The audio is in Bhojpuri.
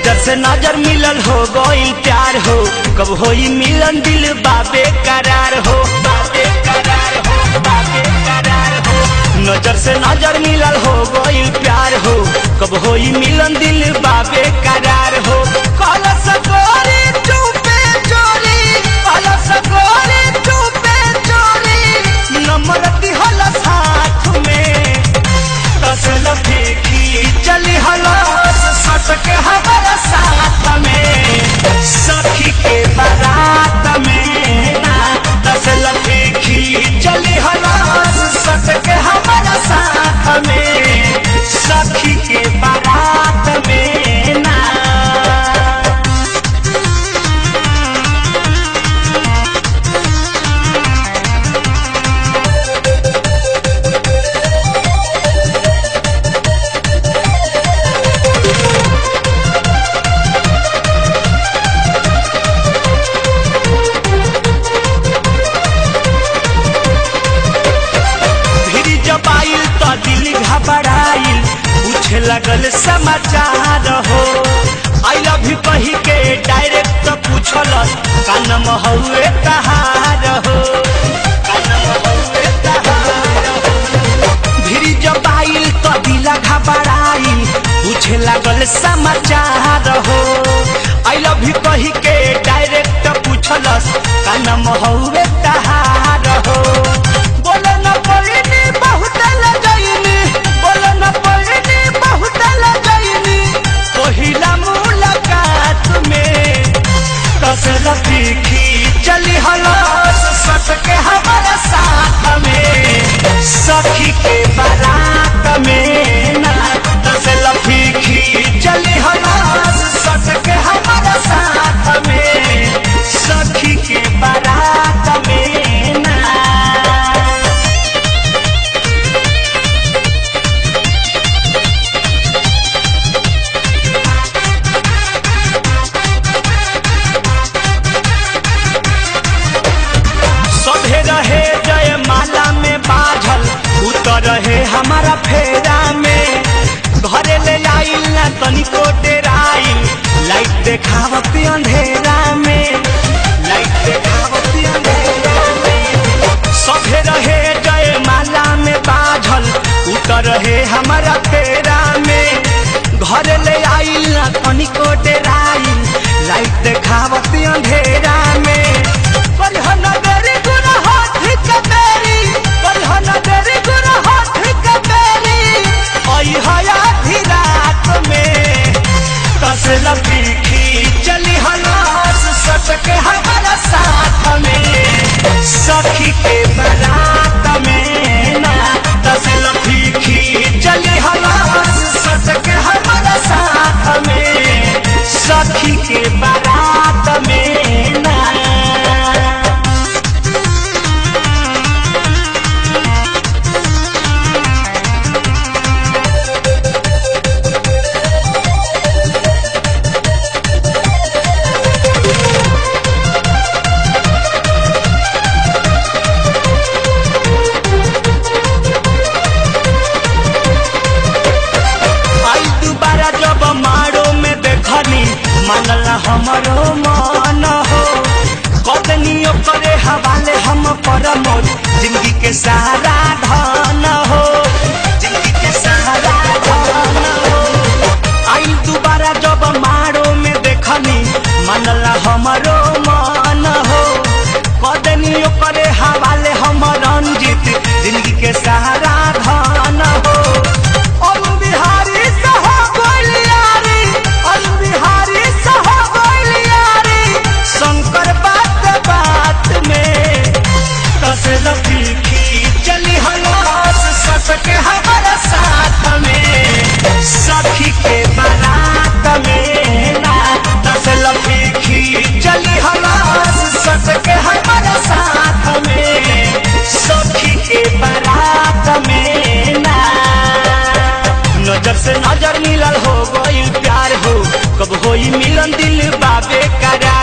नजर से नजर मिलल हो गई प्यार हो कब होई मिलन दिल बाबे करार हो बाबे करार हो बाबे करार हो नजर से नजर मिलल हो गई प्यार हो कब होई मिलन दिल बाबे करार हो कल सकोरी चुपे चोरी कल सकोरी चुपे चोरी नंबर दिहल साथ में तसल फेंकी चली हलस सटक हमारा साथ में सखी के बारात में ना तसल फेंकी चली हलस सटक हमारा साथ में सखी के बारात में ना भिरी जब आइल तो दिल घबराइल पूछे लगल समाचार हो आई लव यू कही के डायरेक्ट पूछलस कानम हउए तहार हो कानम हउए तहार हो भिरी जब आइल तो दिल घबराइल पूछे लगल समाचार हो आई लव यू कही के डायरेक्ट पूछलस कानम हउए तहार हो बोले न पड़नी बहुत लजैनी बोले न पड़नी बहुत लजैनी पहिला मुलाकात में कसर तीखी चली हलस सट के हमारा साथ में सखी के बारात में ना कसर तीखी चली हलस सट के हमारा साथ में सखी के बारात में ना सभे रहे जय माला में बाझल उतर रहे हमारा फेरा में घरे ले आइल ना तनिको डेराइल लाइट देखावत अंधेरा में लाइट देखावत अंधेरा में सभे रहे जय माला में बाझल उतर रहे हमारा फेरा में घर ले आइल ना तनिको डेराइल लाइट देखावत अंधेरा में कलहन बेरी गुना हाथ के बेरी कलहन बेरी गुना हाथ के बेरी आई हया भी रात में कसला पीखी चली हलास सटक हमारा साथ में सखी के बारात में ना कसला पीखी चली हलास सटक हमारा साथ में सखी के बारात में ना आई दोबारा जब मारो में देखनी मानला हमरो मन हो कदनियो करे हवाले हम परमोद जिंदगी के सहारा धन हो जिंदगी के सहारा धन हो आई दोबारा जब मारो में देखनी मानला हमरो मन हो कदनियो करे हवाले हम रंजित जिंदगी के सहारा धन हो अरुण बिहारी सह गोलियारी अरुण बिहारी सह गोलियारी शंकर बात बात में कसल फीकी चली हलास सटके हमारा साथ में सखी के बारात में ना कसल फीकी चली हलास सटके हमारा साथ में सखी के बारात में ना नजर से नजर मिलल हो गई प्यार हो कब होई मिलन दिल बाबे करा